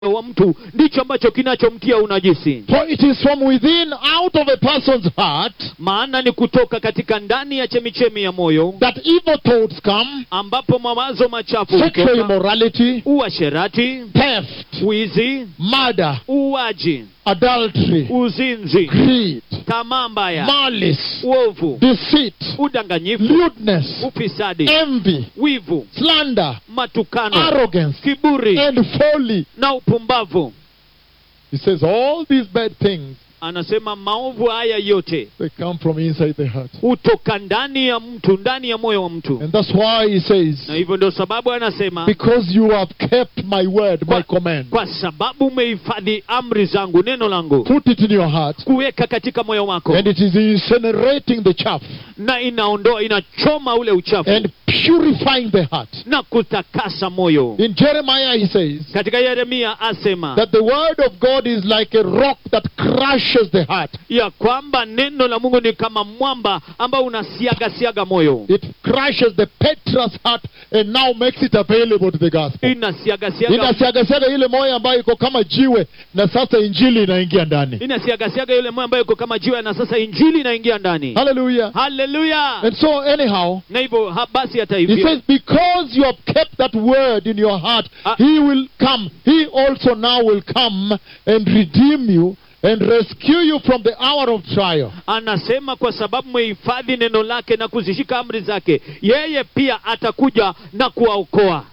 wa mtu ndicho ambacho kinachomtia unajisi For it is from within, out of a person's heart, maana ni kutoka katika ndani ya chemichemi ya moyo that evil thoughts come, ambapo mawazo machafu sexual hutoka immorality, uasherati theft, wizi murder, uaji adultery, uzinzi greed, tamaa mbaya malice, uovu deceit, udanganyifu lewdness, ufisadi envy, wivu slander, matukano arrogance, kiburi and folly. na upumbavu He says all these bad things, anasema maovu haya yote they come from inside the heart. hutoka ndani ya mtu ndani ya moyo wa mtu And that's why he says, na hivyo ndio sababu anasema because you have kept my word, my command, kwa sababu umehifadhi amri zangu neno langu put it in your heart, kuweka katika moyo wako and it is incinerating the chaff na inaondoa inachoma ule uchafu and purifying the heart. na kutakasa moyo In Jeremiah, he says katika yeremia asema that the word of God is like a rock that crushes the heart. ya kwamba neno la mungu ni kama mwamba ambao unasiagasiaga moyo It crushes the Petra's heart and now makes it available to the gospel. inasiagasiaga Inasiagasiaga ile moyo ambayo iko kama jiwe na sasa injili inaingia ndani. inasiagasiaga yule moyo ambayo iko kama jiwe na sasa injili inaingia ndani Hallelujah. haleluya And so anyhow, na hivyo ha- basi hata he hivyo says, because you have kept that word in your heart, Ah. he will come. He also now will come and redeem you and rescue you from the hour of trial. anasema kwa sababu mmehifadhi neno lake na kuzishika amri zake yeye pia atakuja na kuwaokoa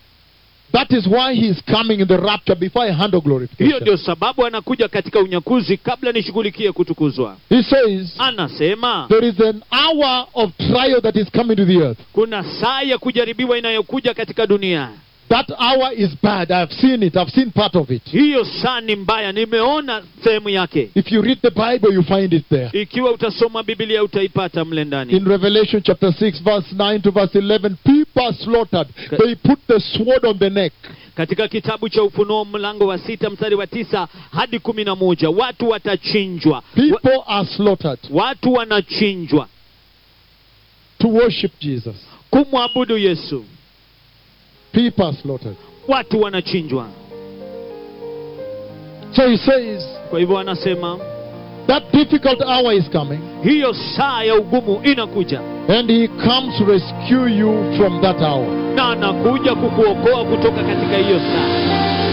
That is why he is coming in the rapture before I handle hiyo glorification. ndio sababu anakuja katika unyakuzi kabla nishughulikie kutukuzwa He says, anasema there is an hour of trial that is coming to the earth. kuna saa ya kujaribiwa inayokuja katika dunia That hour is bad. I've seen it. I've seen part of it. hiyo saa ni mbaya nimeona sehemu yake If you read the Bible, you find it there. ikiwa utasoma biblia utaipata mle ndani In Revelation chapter 6, verse 9 to verse 11, people are slaughtered. They put the sword on the neck. katika kitabu cha ufunuo mlango wa sita mstari wa tisa hadi kumi na moja watu watachinjwa wa, People are slaughtered watu wanachinjwa to worship Jesus. kumwabudu yesu People are slaughtered. watu wanachinjwa So he says, kwa hivyo anasema that difficult hour is coming, hiyo saa ya ugumu inakuja and he comes to rescue you from that hour. na anakuja kukuokoa kutoka katika hiyo saa